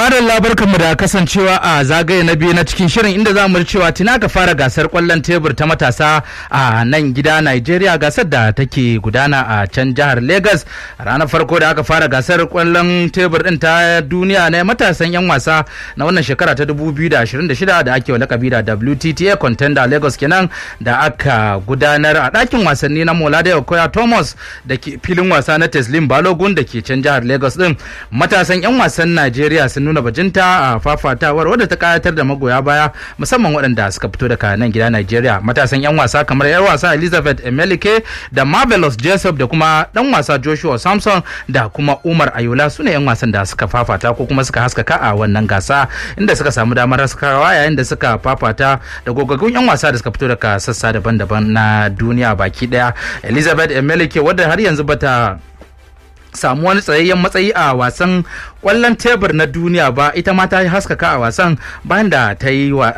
madalla barkanmu da kasancewa a zagaye na biyu na cikin shirin inda za mu ji cewa tuna ka fara gasar kwallon tebur ta matasa a nan gida Nigeria gasar da take gudana a can jihar Lagos ranar farko da aka fara gasar kwallon tebur din ta duniya na matasan yan wasa na wannan shekara ta 2026 da ake lakabi da WTTA Contender Lagos kenan da aka gudanar a ɗakin wasanni na Molade Okoya Thomas da ke filin wasa na Teslim Balogun da ke can jihar Lagos din matasan yan wasan Najeriya sun nuna bajinta a fafatawar wadda ta kayatar da magoya baya musamman waɗanda suka fito daga nan gida Najeriya matasan 'yan wasa kamar 'yar wasa Elizabeth Emelike da Marvelous Jessup da kuma ɗan wasa Joshua Samson da kuma Umar Ayola su ne 'yan wasan da suka fafata ko kuma suka haskaka a wannan gasa inda suka samu damar haskawa yayin da suka fafata da gogaggun 'yan wasa da suka fito daga sassa daban-daban na duniya baki ɗaya Elizabeth Emelike wadda har yanzu bata samu wani tsayayyen matsayi a wasan kwallon tebur na duniya ba ita ma ta haskaka a wasan bayan da ta yi wa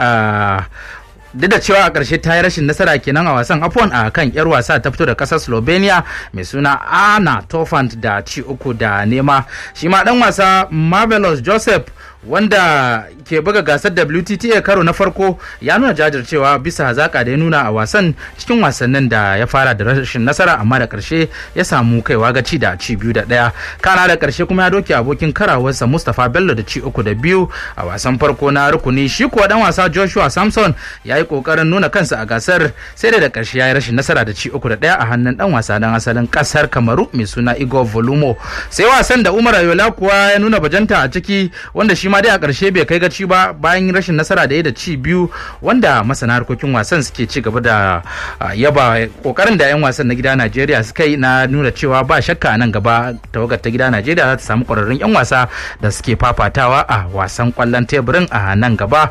duk da cewa a ƙarshe ta yi rashin nasara kenan a wasan afon a kan yar wasa ta fito da ƙasar slovenia mai suna ana tofant da ci uku da nema shi ma ɗan wasa marvelous joseph wanda ke buga gasar WTTA karo na farko ya nuna jajircewa bisa hazaka da ya nuna a wasan cikin wasannin da ya fara da rashin nasara amma da karshe ya samu kaiwa gaci da ci biyu da ɗaya kana da karshe kuma ya doke abokin karawarsa Mustapha Bello da ci uku da biyu a wasan farko na rukuni shi kuwa dan wasa Joshua Samson ya yi kokarin nuna kansa a gasar sai da da karshe ya yi rashin nasara da ci uku da ɗaya a hannun dan wasa dan asalin kasar Kamaru mai suna Igor Volumo sai wasan da Umar Ayola kuwa ya nuna bajanta a ciki wanda shi ma dai a ƙarshe bai kai gaci ba bayan rashin nasara da ya da ci biyu wanda masana harkokin wasan suke ci gaba da yaba kokarin da 'yan wasan na gida Najeriya suka yi na nuna cewa ba shakka nan gaba tawagar ta gida Najeriya za ta samu ƙwararrun 'yan wasa da suke fafatawa a wasan ƙwallon teburin a nan gaba.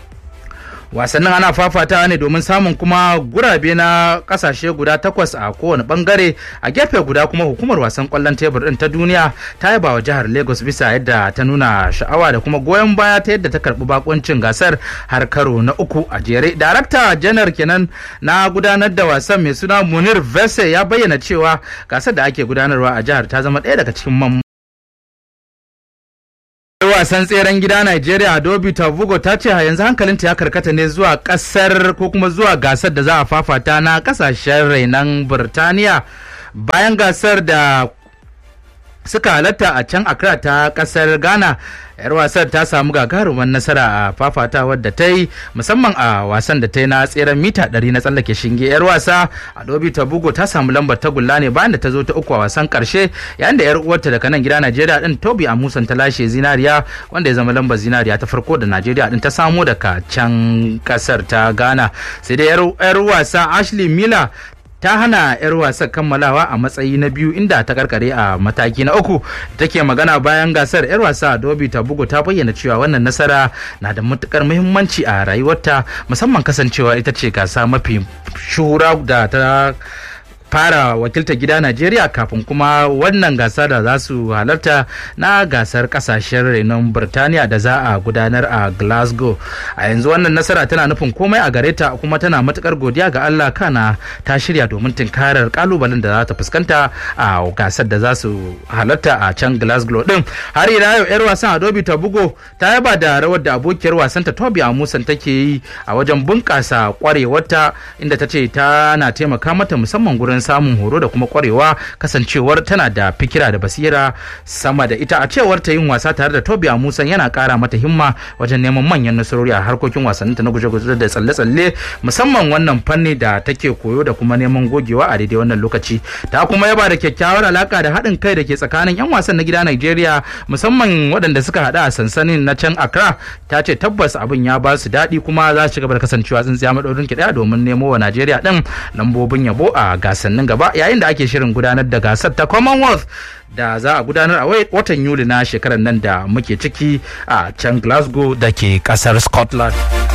wasannin ana fafatawa ne domin samun kuma gurabe na kasashe guda takwas a kowane bangare a gefe guda kuma hukumar wasan kwallon tebur din ta duniya ta yaba wa jihar lagos bisa yadda ta nuna sha'awa da kuma goyon baya ta yadda ta karbi bakuncin gasar har karo na uku a jere darakta janar kenan na gudanar da wasan mai suna munir vese ya bayyana cewa gasar da ake gudanarwa a jihar ta zama ɗaya daga cikin wasan tseren gida Najeriya Adobe Tavugo ta ce yanzu hankalinta ya karkata ne zuwa kasar ko kuma zuwa gasar da za a fafata na kasashen rainan Birtaniya bayan gasar da suka halatta a can Accra ta kasar Ghana yar wasan ta samu gagarumar nasara a fafatawar da ta yi musamman a wasan da ta yi na tseren mita 100 na tsallake shinge yar wasa adobe tabugo ta samu lambar tagulla ne bayan da ta zo ta uku a wasan karshe yayin da yar uwarta daga nan gida najeriya din tobi amusan ta lashe zinariya wanda ya zama lambar zinariya ta farko da najeriya din ta samo daga can kasar ta ghana sai dai yar wasa ashley miller ta hana 'yar wasan kammalawa a matsayi na biyu inda ta karkare a mataki na uku take magana bayan gasar 'yar wasa Adobe ta bugu ta bayyana cewa wannan nasara na da matukar muhimmanci a rayuwarta musamman kasancewa ita ce gasa mafi shura da ta fara wakiltar gida Najeriya kafin kuma wannan gasa da za su halarta na gasar kasashen renon Birtaniya da za a gudanar a Glasgow. A yanzu wannan nasara tana nufin komai a gare ta kuma tana matukar godiya ga Allah kana ta shirya domin tunkarar kalubalen da za ta fuskanta a gasar da za su halarta a can Glasgow din. Har ila yau yar wasan Adobe ta bugo ta yaba da rawar da abokiyar wasan ta Toby Amusan take yi a wajen bunkasa kwarewarta inda ta ce tana taimaka mata musamman gurin samun horo da kuma kwarewa kasancewar tana da fikira da basira sama da ita a cewar ta yin wasa tare da Tobi Musan yana kara mata himma wajen neman manyan nasarori a harkokin wasanninta na guje-guje da tsalle-tsalle musamman wannan fanni da take koyo da kuma neman gogewa a daidai wannan lokaci ta kuma yaba da kyakkyawar alaka da haɗin kai da ke tsakanin 'yan wasan na gida Najeriya musamman waɗanda suka haɗa a sansanin na can Accra ta ce tabbas abin ya ba su daɗi kuma za su ci gaba da kasancewa tsintsiya maɗaurin ki ɗaya domin nemo wa Najeriya ɗin lambobin yabo a gasannin gaba yayin da ake shirin gudanar da gasar ta Commonwealth da za a gudanar a watan Yuli na shekarar nan da muke ciki a can Glasgow da ke kasar Scotland.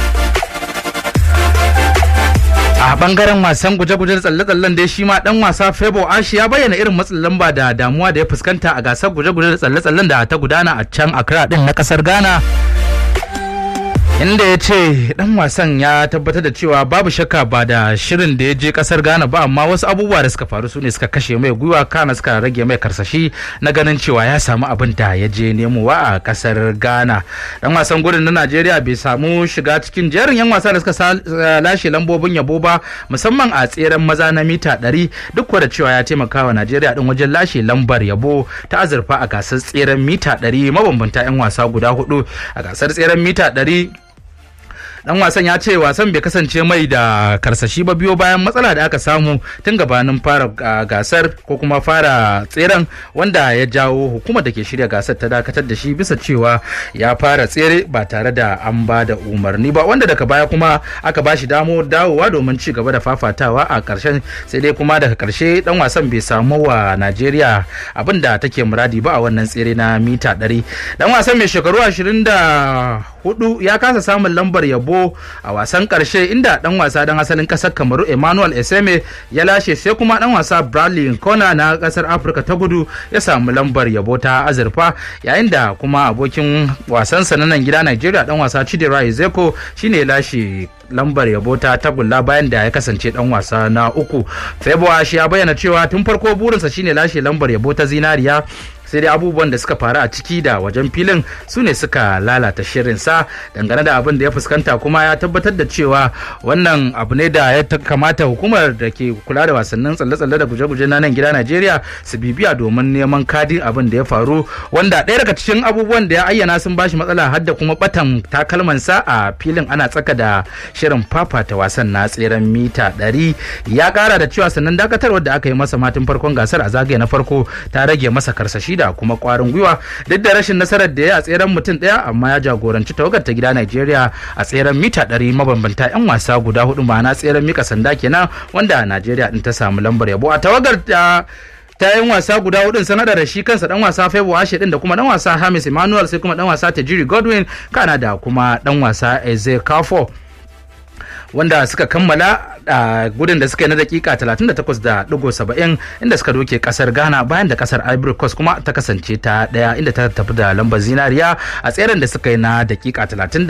a bangaren wasan guje-guje tsalle-tsallen dai shi ma dan wasa Febo Ashi ya bayyana irin matsin lamba da damuwa da ya fuskanta a gasar guje-guje da tsalle-tsallen da ta gudana a can Accra din na kasar Ghana inda ya ce dan wasan ya tabbatar da cewa babu shakka ba da shirin da ya je kasar ghana ba amma wasu abubuwa da suka faru su ne suka kashe mai gwiwa kana suka rage mai karsashi na ganin cewa ya samu abin da ya je nemowa a kasar ghana dan wasan gudun na najeriya bai samu shiga cikin jerin yan wasa da suka lashe lambobin yabo ba musamman a tseren maza na mita 100 duk da cewa ya taimaka wa najeriya din wajen lashe lambar yabo ta azurfa a gasar tseren mita 100 mabambanta yan wasa guda hudu a gasar tseren mita 100 dan wasan ya ce wasan bai kasance mai da karsashi ba biyo bayan matsala da aka samu tun gabanin fara gasar ko kuma fara tseren wanda ya jawo hukumar da ke shirya gasar ta dakatar da shi bisa cewa ya fara tsere ba tare da an ba da umarni ba wanda daga baya kuma aka ba shi damo dawowa domin ci gaba da fafatawa a karshen sai dai kuma daga karshe dan wasan bai samu wa najeriya abin da take muradi ba a wannan tsere na mita 100 dan wasan mai shekaru 24 ya kasa samun lambar yabo a wasan karshe inda dan wasa dan asalin kasar kamaru emmanuel eseme ya lashe sai kuma dan wasa bradley kona na kasar afirka ta gudu ya samu lambar yabo ta azurfa yayin da kuma abokin wasansa na nan gida nigeria dan wasa chidera ezeko shine ya lashe lambar yabo ta tagulla bayan da ya kasance dan wasa na uku february shi ya bayyana cewa tun farko burinsa shine lashe lambar yabo ta zinariya sai dai abubuwan da suka faru a ciki da wajen filin su ne suka lalata shirinsa dangane da abin da ya fuskanta kuma ya tabbatar da cewa wannan abu ne da ya kamata hukumar da ke kula da wasannin tsalle-tsalle da guje-guje na nan gida najeriya su bibiya domin neman kadin abin da ya faru wanda ɗaya daga cikin abubuwan da ya ayyana sun bashi matsala har da kuma batan takalmansa a filin ana tsaka da shirin fafata wasan na tseren mita 100 ya kara da cewa sannan dakatarwar da aka yi masa matin farkon gasar a zagaye na farko ta rage masa karsashi da kuma kwarin gwiwa duk da rashin nasarar da ya a tseren mutum daya amma ya jagoranci tawagar ta gida Najeriya a tseren mita 100 mabambanta yan wasa guda hudu ma'ana tseren mika sanda kenan wanda Najeriya din ta samu lambar yabo a tawagar ta ta yin wasa guda hudun sanada da shi kansa dan wasa Febo Ashe din da kuma dan wasa Hamis Emmanuel sai kuma dan wasa Tajiri Godwin kana da kuma dan wasa Eze Kafo wanda suka kammala a gudun da suka yi na dakika 38.70 inda suka doke kasar ghana bayan da kasar ivory coast kuma ta kasance ta daya inda ta tafi da lambar zinariya a tseren da suka yi na dakika 30